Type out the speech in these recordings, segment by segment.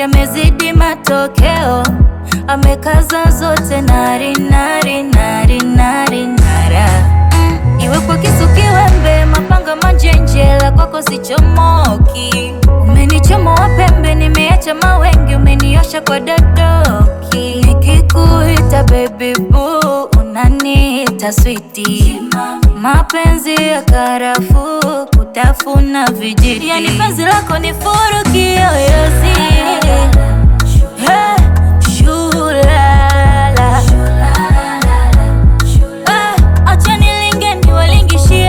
yamezidi matokeo, amekaza zote nari nari nari nari nara mm. Iwe kwa kisu kiwembe, mapanga manjenjela, kwako sichomoki. Umenichomoa pembe, nimeacha mawengi, umeniosha kwa dadoki. Nikikuita baby boo, unaniita switi. Mapenzi ya karafuu, kutafuna vijiti. Yani penzi lako ni furu kiyoyozi. Hey, shulala. Eh, acha nilinge niwalingishie.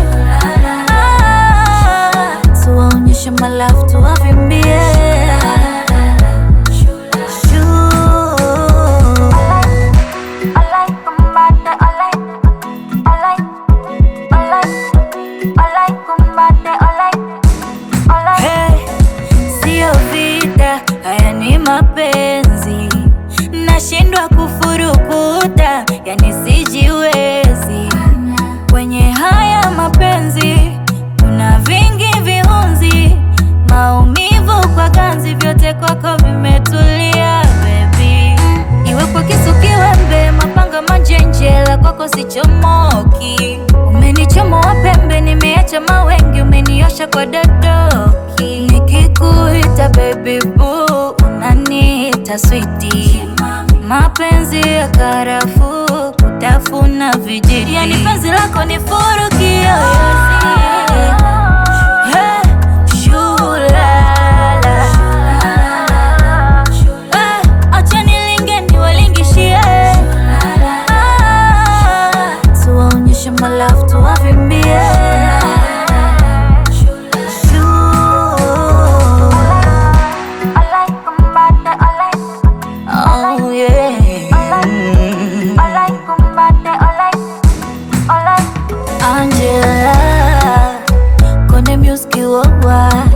Ah, tuwaonyeshe malafu tuwavimbie. I like kumbate, I like, I like, I like, I like kumbate, I like, I like. Hey, sio vita, haya ni mapenzi. Nashindwa kufurukuta, yani sijiwezi. Kwenye haya mapenzi kuna vingi viunzi, maumivu kwa ganzi, vyote kwako vimetulia baby. Iwe kwa kisu kiwembe, mapanga manjenjela, kwako sichomoki. Umenichomoa pembe, nimeacha mawengi, umeniosha kwa dadoki. Nikikuita baby boo, unaniita switi. Mapenzi ya karafuu, kutafuna vijiti. Yani penzi lako ni furu kiyoyozi. Hey, shulala. Eh, acha nilinge niwalingishie. Ah, tuwaonyeshe malafu tuwavimbie. I like kumbate, I like, Oh, yeah. I like kumbate, I like, I like. Angela, kone music worldwide